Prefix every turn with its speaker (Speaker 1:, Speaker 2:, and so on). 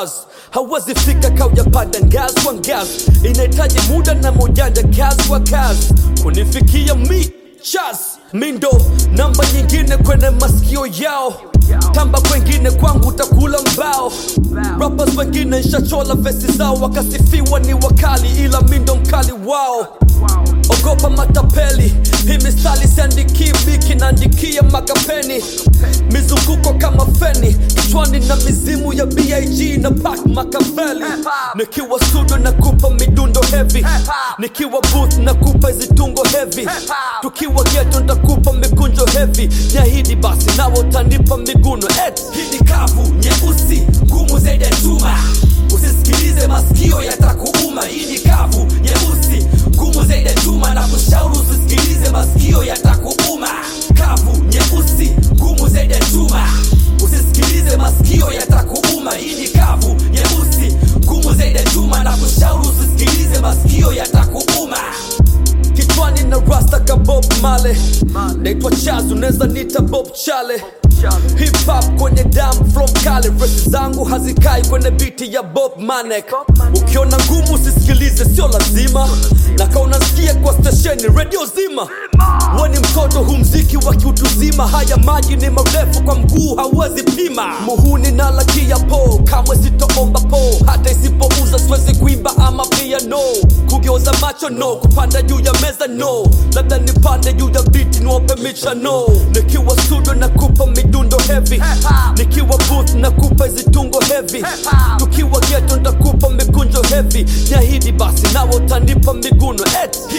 Speaker 1: buzz hawezi fika kaujapanda ngazi kwa ngazi inahitaji muda na mojanja kazi kwa kazi kunifikia mi chas mindo namba nyingine kwenye masikio yao tamba kwengine kwangu utakula mbao rappers wengine nshachola vesi zao wakasifiwa ni wakali ila mindo mkali wao ogopa matapeli hii mistari siandikii biki naandikia makapeni mizunguko kama feni kichwani na mizimu ya big na pak makaveli nikiwa studio na kupa midundo heavy nikiwa booth na kupa zitungo heavy tukiwa geto ntakupa mikunjo heavy nyahidi basi nawe utanipa miguno et
Speaker 2: hii ni kavu nyeusi ngumu zaidi ya chuma usisikilize masikio yatakuuma hii ni kavu nyeusi ngumu zaidi ya chuma na kushauri usisikilize masikio yatakuuma kavu nyeusi ngumu zaidi ya chuma usisikilize masikio yatakuuma hii ni kavu nyeusi ngumu zaidi ya chuma na kushauri usisikilize masikio yatakuuma
Speaker 1: kichwani na rasta ka bob male naitwa chaz unaweza nita bob chale hip hop kwenye dam from kale resi zangu hazikai kwenye biti ya bob manek ukiona ngumu usisikilize sio lazima na ka unasikia kwa stesheni redio zima we ni mtoto hu mziki wa kiutuzima haya maji ni marefu kwa mguu hauwezi pima muhuni na lakia po kamwe sitoomba po hata isipouza siwezi kuimba ama piano kugeuza macho no kupanda juu ya meza no labda nipande juu ya biti niwape micha no nikiwa studio na kupa midundo heavy nikiwa booth na kupa zitungo heavy tukiwa geto ntakupa mikunjo heavy nyahidi basi nawe utanipa miguno et